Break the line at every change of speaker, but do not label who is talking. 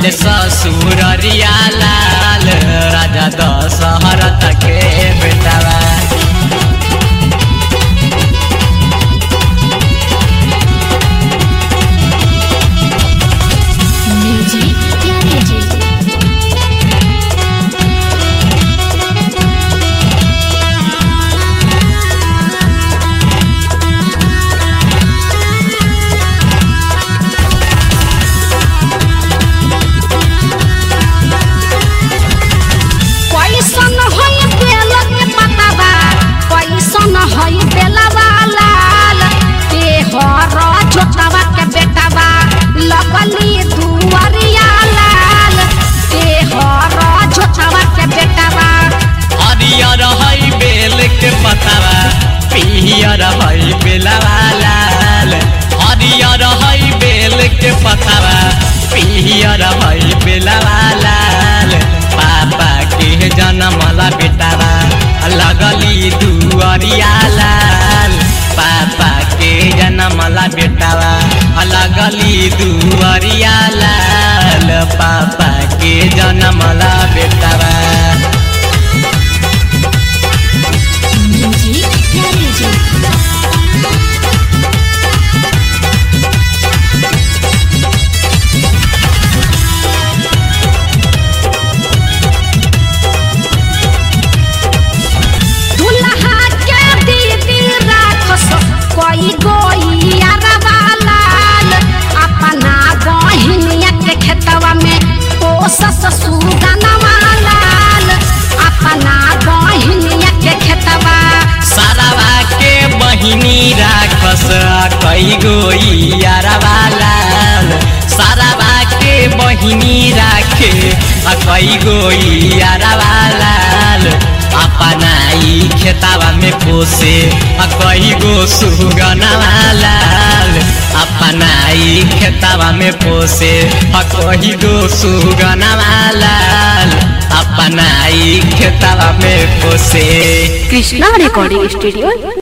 गैले ससुररिया लाल राजा दशहरथ के बेटावा
म्यूजिक प्यारे जी
कैसन है बेल के पतावा कैसन है बेलवा लाल के हर छोटवा के बेटावा लगली दुआरिया लाल के हर छोटवा के बेटावा
हरियर है बेल के पतावा पियर है बेलवा लाल हरियर है बेल के पतावा पियर है बेलवा लाल पापा के जनमला बेटावा लगली दुअरिया लाल पापा के जनमला बेटावा लगली दुअरिया लाल पापा के जनमला बेटावा
म्यूजिक प्यारे जी
दुल्हा के दीदी राखस कोई गोई अरवा लाल अपना बहिनिया के खेतवा में पोसस सुगनवा लाल अपना बहिनिया के खेतवा
सारावा के बहिनी राखस कई गोई यारवा लाल सारावा के बहिनी राखे आ कई गोई यारवा लाल अपना ई खेतावा में पोसे आ कई गो सुगनवा लाल अपना ई खेतावा में पोसे आ कई गो सुगनवा लाल अपना ई खेतावा में पोसे
कृष्णा रिकॉर्डिंग स्टूडियो